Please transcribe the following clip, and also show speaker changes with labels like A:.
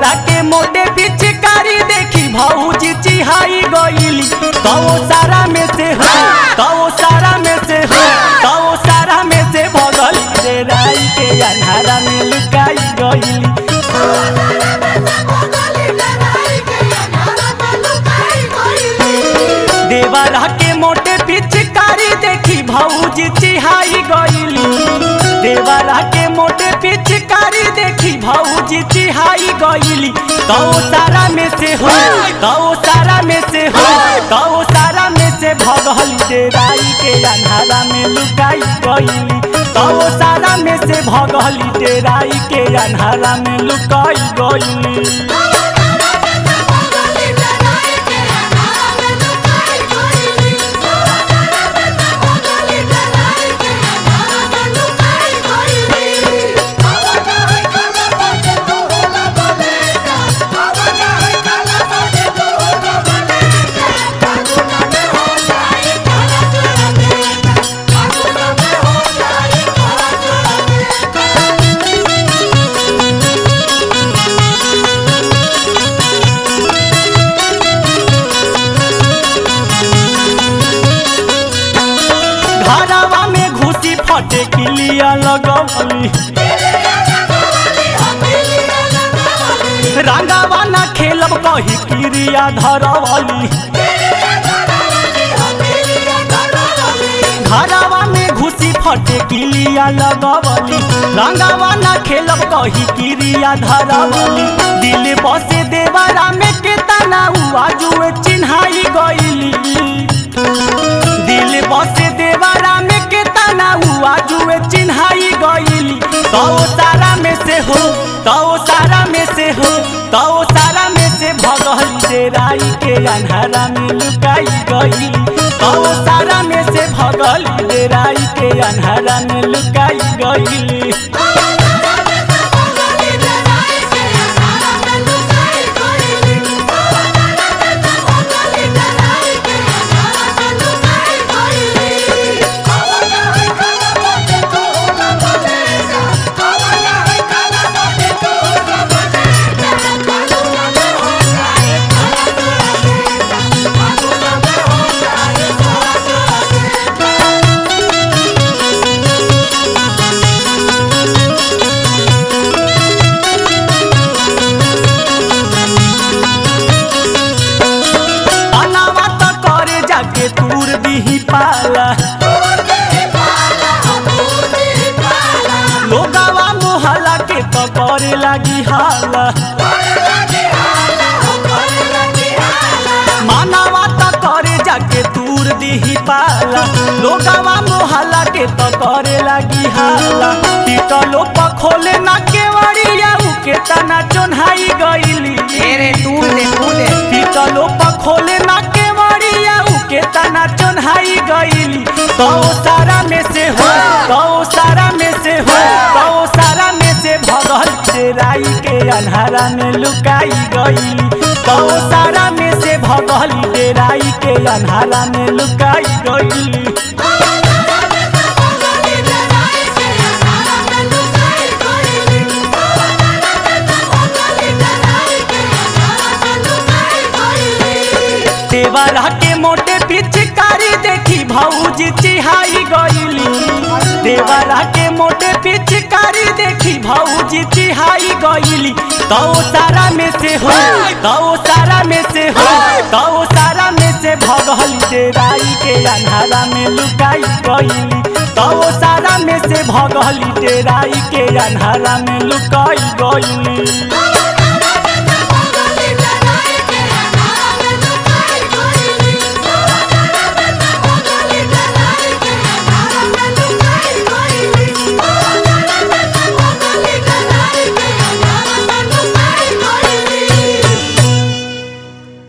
A: देवरा के मोटे पिचकारी देखी भौजी चिहाई गईली तो सारा में से हो तो सारा में से हो तो सारा में से भगल रे राई के अन्हारा में लुकाई गईली देवरा के मोटे पिचकारी देखी भौजी चिहाई गईली देवरा के मोटे पिचकारी देखी भौजी चिहाई गईली तो सारा में से हो तो सारा में से हो तो सारा में से भगल डेराई के अन्हारा में लुकाई गईली तो सारा में से भगल डेराई के अन्हारा में लुकाई गईली घरवा में घुसी फटे किलिया लगवली रंगावा ना खेलब कही क्रिया धरवली घरवा में घुसी फटे किलिया लगवली रंगावा ना खेलब कही क्रिया धरवली दिल बसे देवरा में केतना हुआ जुए चिन्हाई गईली दिल बसे देवरा में केतना हुआ जुए चिन्हाई गईली तो सारा में से हो तो सारा में से हो तो सारा में से भगल डेराई के अन्हारा में लुकाई गईली तो सारा में से भगल डेराई के अन्हारा में लुकाई गईली अनावा तो करे जाके तूर दीही पाला लोगावा मोहल्ला के तो करे लागी हाला मानवा तो करे जाके तूर दीही पाला लोगावा मोहल्ला के तो करे लागी हाला पीटलो पखोले ना केवड़िया उके तना चोन्हाई गईली
B: तेरे तूर दे तूर दे
A: पीतलो पखोले ना केवड़िया उके तना चोन्हाई गईली तो सारा में से हो तो सारा में से हो तो सारा में से भगल डेराई के अन्हारा में लुकाई गईली तो सारा में से भगल डेराई के अन्हारा में लुकाई गईली देवरा के मोटे पिचकारी देखी भौजी चिहाई गईली देवरा के मोटे पिचकारी देखी भौजी चिहाई गईली तो सारा में से हो तो सारा में से हो तो सारा में से भगल डेराई के अन्हारा में लुकाई गईली तो सारा में से भगल डेराई के अन्हारा में लुकाई गईली